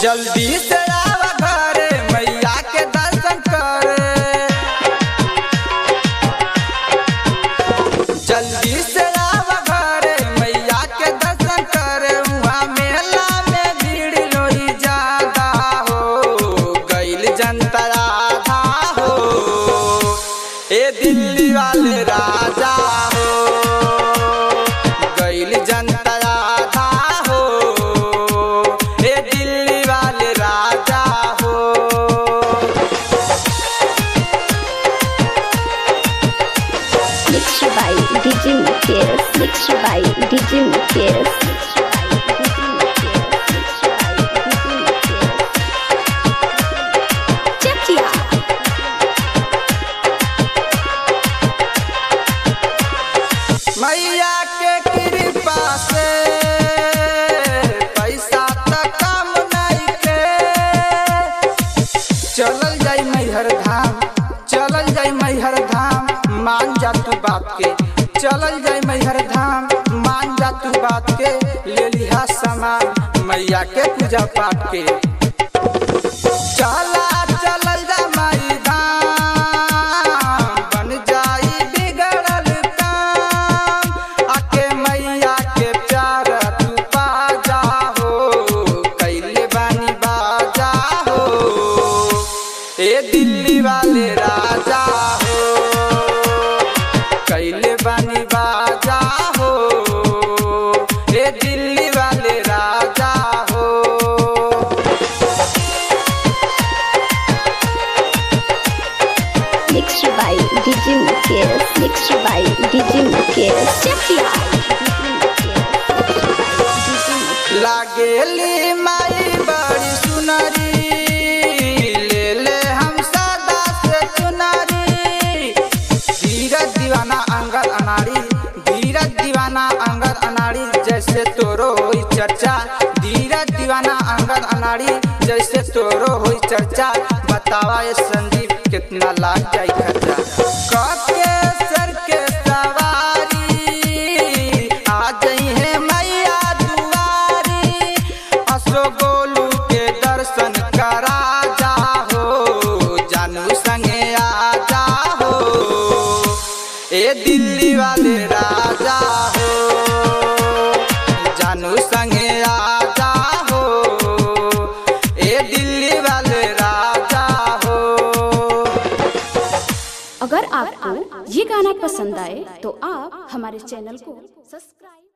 जल्दी से आवा घरे मैया के दर्शन करे जल्दी से आवा घरे मैया के दर्शन करे वहाँ मेला में भीड़ लोही ज्यादा हो गईल जनता आधा हो ए दिल्ली वाले राजा हो गईल जनता आधा हो ए दिल्ली वाले राजा हो Mixed by DJ Mukesh. Mixed by DJ Mukesh. Mixed by DJ Mukesh. Mixed by DJ Mukesh. Chakia. मैया के कृपा से पैसा त कम नहीं के चलल जाई मैहर धाम चलल जाई मैहर धाम मान जा तू बात के चलल जाई मैहर धाम मान जा तू बात के ले लिहा सामान मैया के पूजा पाठ के चला चलल जा माई धाम बन जाई बिगड़ल काम आके मैया के प्यार तू पा जा हो कैले बानी बाजा हो ए दिल्ली वाले राजा हो कैले बानी बाजा हो ए दिल्ली वाले राजा हो Mixed by DJ Mukesh. Mixed by DJ Mukesh. Chakia. लागेली माई बड़ी सुनरी ले ले हम सदा से चुनरी धीरज दीवाना अंगद अनाड़ी धीरज दीवाना अंगद अनाड़ी जैसे तोरो हुई चर्चा धीरज दीवाना अंगद अनाड़ी जैसे तोरो हुई चर्चा बतावा ये संदीप कितना लाग जाई खर्चा कके सर के सवारी आ जई है मैया दुआरी असो गोलू के दर्शन करा जा हो जानू संगे आ जा हो ए दिल्ली वाले राजा हो जानू संगे आ जा हो ए दिल्ली वाले राजा हो अगर आपको ये गाना पसंद आए तो आप हमारे चैनल को सब्सक्राइब